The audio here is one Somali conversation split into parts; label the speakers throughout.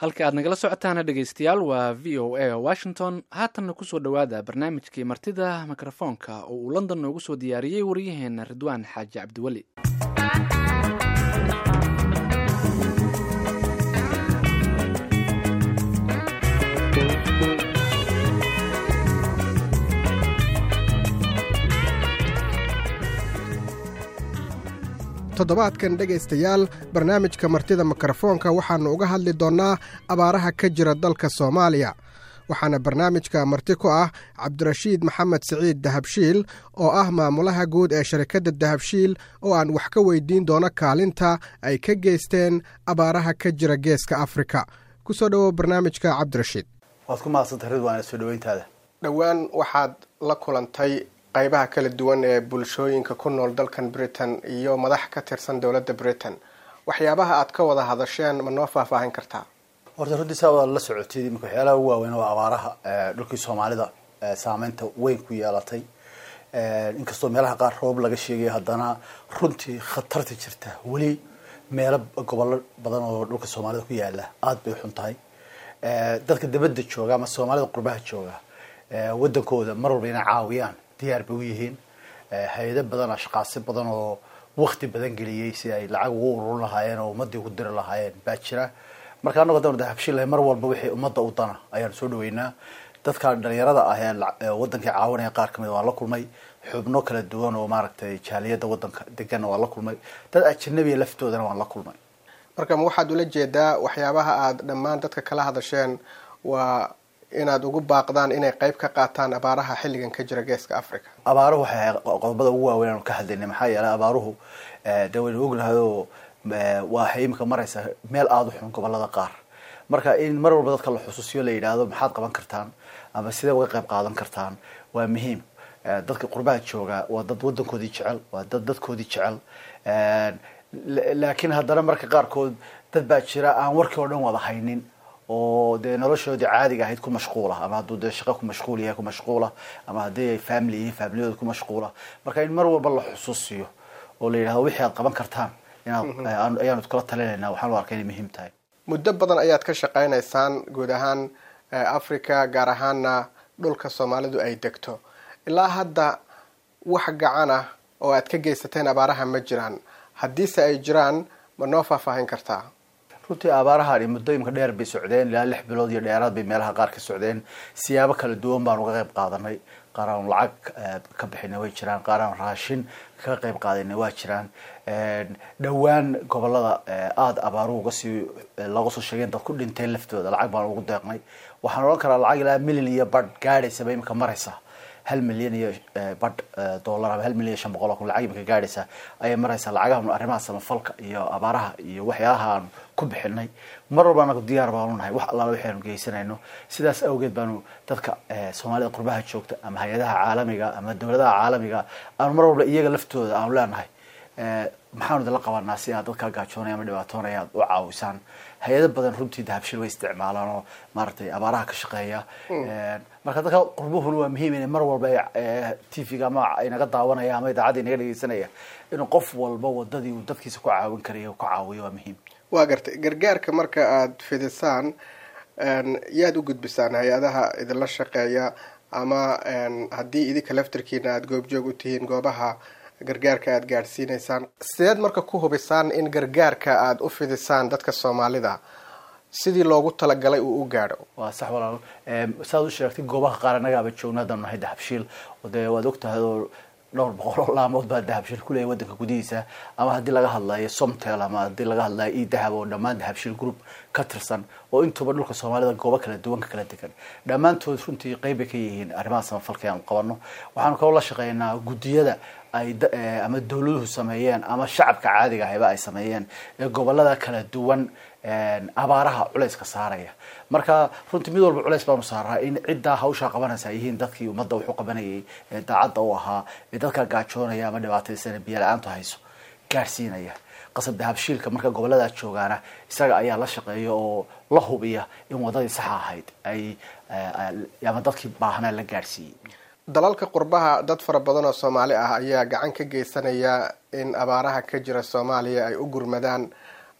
Speaker 1: halka aad nagala socotaana dhegeystayaal waa v o a washington haatanna kusoo dhowaada barnaamijkii martida mikrofoonka oo uu london noogu soo diyaariyey waryaheena ridwaan xaaji cabdiweli
Speaker 2: toddobaadkan dhegaystayaal barnaamijka martida mikrofoonka waxaannu uga hadli doonnaa abaaraha ka jira dalka soomaaliya waxaana barnaamijka marti ku ah cabdirashiid maxamed siciid dahabshiil oo ah maamulaha guud ee sharikadda dahabshiil oo aan wax ka weydiin doono kaalinta ay ka geysteen abaaraha ka jira geeska afrika ku soo dhowow barnaamijka cabdirashiid
Speaker 3: waad ku mahadsantay ridwaan soo dhaweyntaada
Speaker 2: dhowaan waxaad la kulantay qaybaha kala duwan ee bulshooyinka ku nool dalkan britain iyo madax ka tirsan dowladda britain waxyaabaha aad ka wada hadasheen ma noo faahfaahin kartaa
Speaker 3: horta runtii saa waad la socotid imika waxyaalaha ugu waaweyn waa abaaraha dhulkii soomaalida saameynta weyn ku yeelatay inkastoo meelaha qaar roob laga sheegaya haddana runtii khatarta jirta weli meelo gobollo badan oo dhulka soomaalida ku yaala aada bay xun tahay dadka dabadda jooga ama soomaalida qurbaha jooga wadankooda mar walba inay caawiyaan diyaar bay u yihiin hay-ado badan ashqaasi badan oo wakti badan geliyey si ay lacag ugu ururin lahaayeen oo ummadii ugu diri lahaayeen baa jira marka anago hadaan dahabshilahay mar walba wixii ummadda u dana ayaan soo dhaweynaa dadka dhalinyarada ah ee wadankii caawinaya qaar kamid waan la kulmay xubno kala duwan oo maaragtay jaaliyada wadanka deganna waan la kulmay dad ajanabiya laftoodana waan la kulmay
Speaker 2: marka ma waxaad ula jeedaa waxyaabaha aada dhammaan dadka kala hadasheen waa inaad ugu baaqdaan inay qayb ka qaataan abaaraha xilligan ka jira geeska africa
Speaker 3: abaaruhu waxay ahay qodobada ugu waaweyn aanu ka hadlaynay maxaa yeelay abaaruhu dee waynu ognahay oo waxay imika maraysaa meel aada u xun gobolada qaar marka in mar walba dadka la xusuusiyo la yidhaahdo maxaad qaban kartaan ama sidee uga qayb qaadan kartaan waa muhiim dadka qurbaha jooga waa dad wadankoodii jecel waa dad dadkoodii jecel laakiin haddana marka qaarkood dad baa jira aan warkii oo dhan wada haynin oo dee noloshoodii caadiga ahayd ku mashquula ama hadduu dee shaqo ku mashquul yahay ku mashquula ama haddii ay family yihiin familiyadooda ku mashquula marka in mar walba la xusuusiyo oo la yidhahdo wixii aad qaban kartaan inaad ayaanu kula talinayna waxaan u arkay inay muhiim tahay
Speaker 2: muddo badan ayaad ka shaqaynaysaan guud ahaan africa gaar ahaana dhulka soomaalidu ay degto ilaa hadda wax gacan ah oo aad ka geysateen abaaraha ma jiraan haddiise ay jiraan ma noo faahfaahin kartaa
Speaker 3: runtii abaarahan muddo imika dheer bay socdeen ilaa lix bilood iyo dheeraad bay meelaha qaar ka socdeen siyaabo kala duwan baan uga qayb qaadanay qaar aan lacag ka bixinay way jiraan qaar aan raashin kaga qayb qaadanay waa jiraan dhowaan gobolada aada abaaruhu uga sii looga soo sheegeen dad ku dhinteen laftooda lacag baan ugu deeqnay waxaan odhan karaa lacag ilaa milyan iyo badh gaadhaysaba imika maraysa hal milyan iyo badh dollar ama hal milyan iyo shan boqol oo kun lacag imika gaadhaysa ayay maraysaa lacagahan arrimaha samafalka iyo abaaraha iyo waxyaalaha aan ku bixinay mar walba anagu diyaar baanu nahay wax allaala waxaanu geysanayno sidaas awgeed baanu dadka soomaalida qurbaha joogta ama hay-adaha caalamiga ama dowladaha caalamiga aanu mar walba iyaga laftooda aanu leenahay maxaanu idinla qabanaa si aad dadkaa gaajoonaya ama dhibaatoonaya aad u caawisaan hay-ado badan runtii dahabshil way isticmaalaan oo maaragtay abaaraha ka shaqeeya marka dadka qurbuhuna waa muhiim inay mar walba t v-ga ama inaga daawanaya ama idaacadda inaga dhegeysanaya inuu qof walba wadadii uu dadkiisa ku caawin karaya ku caawiyo waa muhiim
Speaker 2: waa gartay gargaarka marka aada fidisaan yaad u gudbisaan hay-adaha idinla shaqeeya ama haddii idinka laftarkiina aada goobjoog u tihiin goobaha gargaarka aada gaadhsiinaysaan sideed marka ku hubisaan in gargaarka aada u fidisaan dadka soomaalida sidii loogu talagalay uu u gaadho
Speaker 3: waa sax walaalo saad u sheegtay goobaha qaar annagaaba joogna haddaan nahay dahabshiil dee waad ogtahay oo dhowr boqol oo laamood baa dahabshiil kuleeyahy wadanka gudihiisa ama haddii laga hadlayo somtel ama haddii laga hadlayo e dahab oo dhammaan dahabshiil group ka tirsan oo intuba dhulka soomaalida goobo kala duwan ka kala degan dhammaantood runtii qeyb bay ka yihiin arrimaha samafalka aanu qabano waxaanu kaloo la shaqeynaa guddiyada ay ama dawladuhu sameeyeen ama shacabka caadiga ahayba ay sameeyeen ee gobolada kala duwan abaaraha culayska saaraya marka runtii mid walba culays baanu saaraa in ciddaa hawshaa qabanaysa ay yihiin dadkii ummadda wuxuu qabanayay ee daacadda u ahaa ee dadkaa gaajoonaya ama dhibaataysana biyo la-aantu hayso gaadhsiinaya qasab dahabshiilka marka gobolladaa joogaana isaga ayaa la shaqeeya oo la hubiya in wadadii saxa ahayd ay ama dadkii baahnaa la gaadhsiiyey
Speaker 2: dalalka qurbaha dad fara badan oo soomaali ah ayaa gacan ka geysanaya in abaaraha ka jira soomaaliya ay u gurmadaan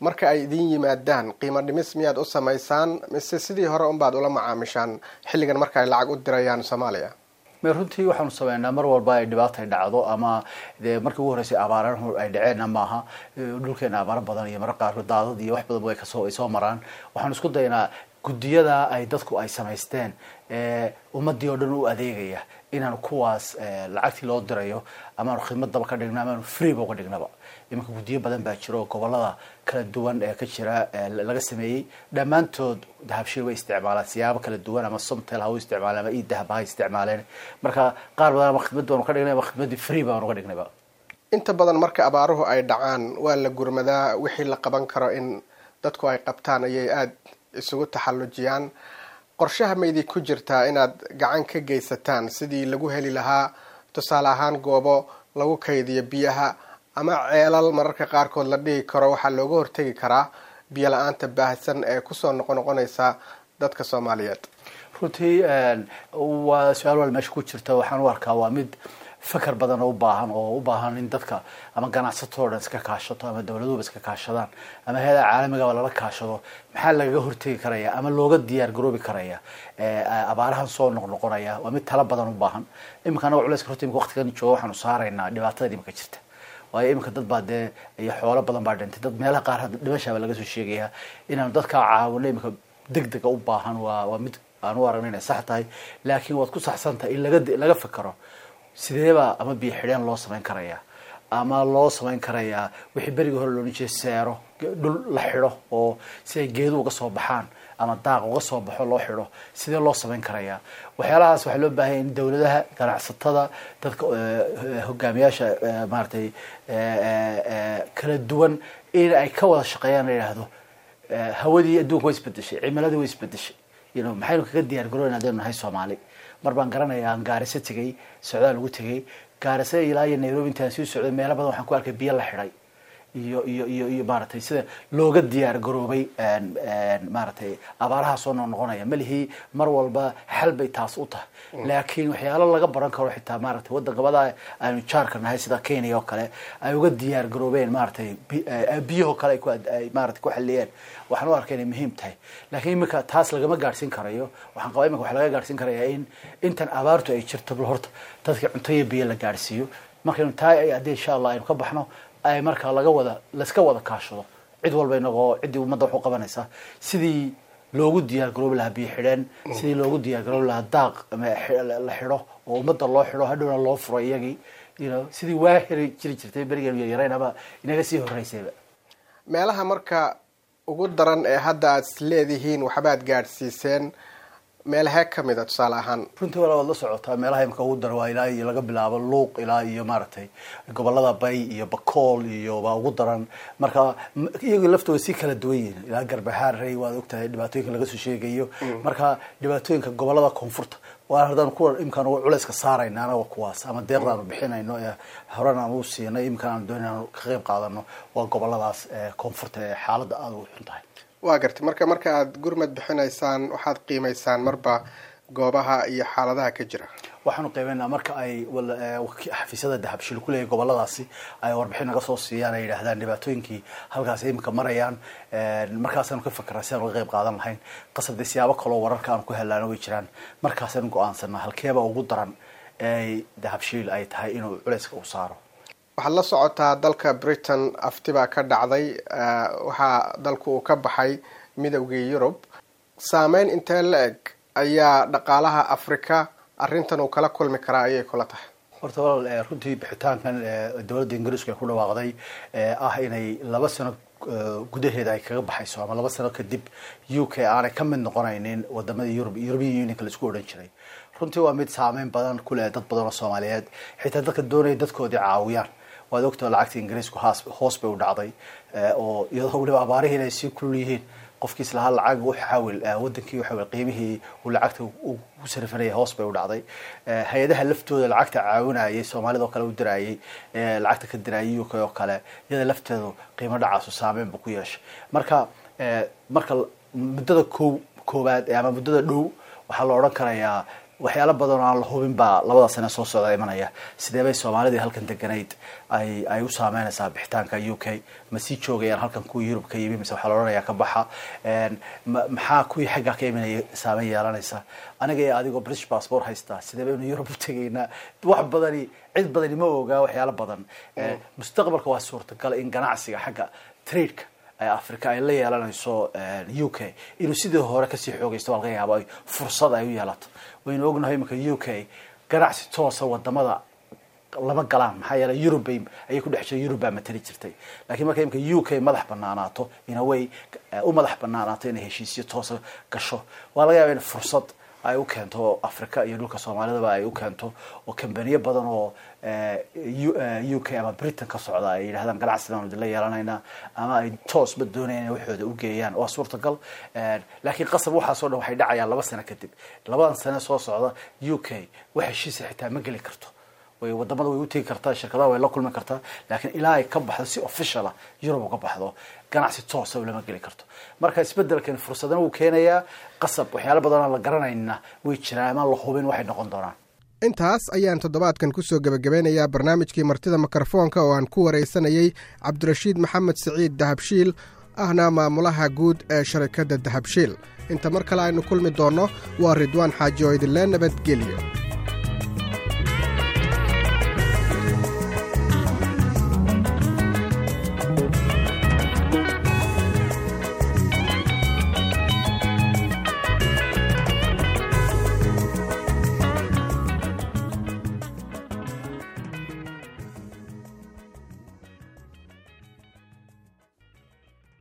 Speaker 2: marka ay idin yimaadaan qiimo dhimis miyaad u samaysaan mise sidii hore unbaad ula macaamishaan xilligan marka ay lacag u dirayaan soomaaliya
Speaker 3: me runtii waxaanu sameynaa mar walba ay dhibaata ay dhacdo ama dee markii ugu horreysay abaarahu ay dhaceenna maaha dhulkeena abaaro badan iyo mararka qaarkood daadad iyo wax badan ay kasoo ay soo maraan waxaanu isku daynaa guddiyada ay dadku ay samaysteen ummadii oo dhan u adeegaya inaanu kuwaas lacagtii loo dirayo amaanu khidmadaba ka dhigno amaanu freeba uga dhignaba iminka guddiyo badan baa jiro oo gobolada kala duwan ee ka jira laga sameeyey dhammaantood dahabshil way isticmaalaan siyaabo kala duwan ama somtel ha u isticmaaleen ama idahab ha isticmaaleen marka qaar badan ama khidmad baanu ka dhignay ama khidmaddii free baanu uga dhignayba
Speaker 2: inta badan marka abaaruhu ay dhacaan waa la gurmadaa wixii la qaban karo in dadku ay qabtaan ayay aada isugu taxallujiyaan qorshaha maydii ku jirtaa inaad gacan ka geysataan sidii lagu heli lahaa tusaale ahaan goobo lagu kaydiyo biyaha ama ceelal mararka qaarkood la dhihi karo waxaa looga hortegi karaa biyo la-aanta baahsan ee kusoo noqo noqonaysa dadka soomaaliyeed
Speaker 3: runtii waa su-aal wal meesha ku jirta waxaan u arkaa waa mid fakar badan oo u baahan oo u baahan in dadka ama ganacsatoo dhan iska kaashato ama dawladuhuba iska kaashadaan ama hay-ada caalamigaba lala kaashado maxaa lagaga hortegi karaya ama looga diyaar garoobi karaya abaarahan soo noqnoqonaya waa mid tala badan u baahan iminka anaga culayska horta imika waqtigan jooga waxaanu saaraynaa dhibaatada imika jirta waayo iminka dad baa dee iyo xoolo badan baa dhintay dad meelaha qaar dhimashaaba laga soo sheegaya inaanu dadkaa caawino iminka deg dega u baahan waa waa mid aan u aragna inay sax tahay laakiin waad ku saxsan tahay in laga laga fikero sideebaa ama biyo xidheen loo samayn karaya ama loo samayn karayaa wixii berigii hore loohan jiray seero dhul la xidho oo si ay geedu uga soo baxaan ama daaq uga soo baxo loo xidho sidee loo samayn karayaa waxyaalahaas waxaa loo baahanya in dawladaha ganacsatada dadka hogaamiyaasha maaragtay kala duwan in ay ka wada shaqeeyaan la yidhaahdo hawadii adduunka way isbedeshay cimiladii way isbedeshay you know maxaynu kaga diyaar garoyn hadaynu nahay soomaali mar baan garanayaa aan gaariso tegey socdaal ugu tegey gaariso ilaa iyo nairobi intaan sii socday meelo badan waxaan ku arkay biyo la xidhay iyo iyo iyo iyo maaragtay sida looga diyaar garoobay maaragtay abaaraha soo noqnoqonaya malihii mar walba xal bay taas u tahay laakiin waxyaalo laga baran karo xitaa maaragtay waddan gabada aanu jaarka nahay sida kenya oo kale ay uga diyaar garoobeen maaragtay biyahoo kale ay ku ay maaragtay ku xaliyeen waxaan u arkay inay muhiim tahay laakiin iminka taas lagama gaadhsiin karayo waxaan qabaa iminka waxa laga gaadhsiin karayaa in intan abaartu ay jirto bal horta dadka cunto iyo biyo la gaadhsiiyo markaynu taa haddii insha allah aynu ka baxno ay markaa laga wada layska wada kaashado cid walba inagoo ciddii ummadda wax u qabanaysa sidii loogu diyaar garoobi lahaa biyo xidheen sidii loogu diyaar garoobi lahaa daaq la xidho oo ummadda loo xidho hadhowna loo furo iyagii you know sidii waa heri jiri jirtay berigeenu yaryarayn ama inaga sii horreysayba
Speaker 2: meelaha marka ugu daran ee hadda aad is leedihiin waxbaad gaadhsiiseen meelahee ka mid a tusaale ahaan
Speaker 3: runtii wala waad la socotaa meelaha imika ugu daran waa ilaa iyo laga bilaabo luuq ilaa iyo maaragtay gobolada bay iyo bakool iyo baa ugu daran marka iyaga laftooda si kala duwan yihiin ilaa garbahaarey waad ogtahay dhibaatooyinka laga soo sheegayo marka dhibaatooyinka gobolada koonfurta waa haddaan kuwa imkaan culayska saarayna anaga kuwaas ama deeqdaanu bixinayno ee horan aan u siinay imkaan aan doon inaan ka qayb qaadano waa goboladaas koonfurta ee xaaladda aada u xun tahay
Speaker 2: waa gartay marka marka aada gurmad bixinaysaan waxaad qiimaysaan marba goobaha iyo xaaladaha ka jira
Speaker 3: waxaanu qiimeynaa marka ay xafiisyada dahabshil kuleeyahy goboladaasi ay warbixin naga soo siiyaan ay yidhahdaan dhibaatooyinkii halkaas imika marayaan markaasaanu ka fakeraa si aan uga qayb qaadan lahayn qasabdee siyaabo kaloo wararka aanu ku helaano way jiraan markaasaanu go-aansanaa halkeeba ugu daran ee dahabshiil ay tahay inuu culayska u saaro
Speaker 2: waxaad la socotaa dalka britain afti baa ka dhacday waxaa dalku uu ka baxay midowgii yurub saameyn intee la eg ayaa dhaqaalaha africa arrintan uu kala kulmi karaa ayay kula tahay
Speaker 3: horta walaal runtii bixitaankan dowladda ingiriisku ay ku dhawaaqday ah inay laba sano gudaheeda ay kaga baxayso ama laba sano kadib u k aanay ka mid noqonaynin wadamada yurub european unionka laisku odhan jiray runtii waa mid saameyn badan kuleh dad badan oo soomaaliyeed xitaa dadka doonaya dadkoodii caawiyaan waad ogtao lacagta ingiriisku hoos bay u dhacday oo iyadoo weliba abaarihiin ay sii kulul yihiin qofkiis lahaa lacag u xawil wadankii waxawil qiimihii uu lacagta u sarifanayay hoos bay u dhacday hay-adaha laftooda lacagta caawinayay soomaalida oo kale u diraayay lacagta ka diraayay u k oo kale iyada lafteedu qiimo dhacaasu saameyn buu ku yeeshay marka marka muddada ko koowaad ama muddada dhow waxaa la odhan karayaa waxyaalo badan oo aan la hubin baa labada sane soo socda imanaya sidee bay soomaalidii halkan deganayd ay ay u saameynaysaa bixitaanka u k ma sii joogayaan halkan kuwii yurub ka yimi mise waxaa la odhanayaa ka baxa maxaa kuwii xaggaa ka imanaya saameyn yeelanaysa aniga iyo adigoo british passport haystaa sidee baynu yurub u tegaynaa wax badani cid badani ma ogaa waxyaalo badan mustaqbalka waa suurtagal in ganacsiga xagga tradeka africa ay la yeelanayso u k inuu sidii hore kasii xoogaysto waa laga yaaba ay fursad ay u yeelato waynu ognahay iminka u k ganacsi toosa wadamada lama galaan maxaa yeele eurub bay ayay ku dhex jirta eurub baa matali jirtay lakiin marka imika u k madax banaanaato inaway u madax banaanaato inay heshiisyo toosa gasho waa laga yaaba in fursad ay u keento africa iyo dhulka soomaalidaba ay u keento oo kambaniyo badan oo u k ama britain ka socda ay yidhahdaan ganacsidan idinla yeelanaynaa ama ay toosba doonayaan inay waxooda u geeyaan waa suurtagal laakiin qasab waxaasoo dhan waxay dhacayaan laba sano kadib labadan sane soo socda u k wax heshiisa xitaa ma geli karto way wadamada way utegi kartaa shirkadaha way la kulmi kartaa laakiin ilaa ay ka baxdo si officiala yurub uga baxdo ganacsi toosa lama geli karto marka isbedelkan fursadana wuu keenayaa qasab waxyaalo badan aan la garanayna way jiraan amaan la hubin waxay noqon doonaan
Speaker 2: intaas ayaan toddobaadkan ku soo gebagabeynayaa barnaamijkii martida mikrofoonka oo aan ku waraysanayey cabdirashiid maxamed siciid dahabshiil ahna maamulaha guud ee sharikadda dahabshiil inta mar kale aynu kulmi doonno waa ridwaan xaaji oo idinlee nabadgelyo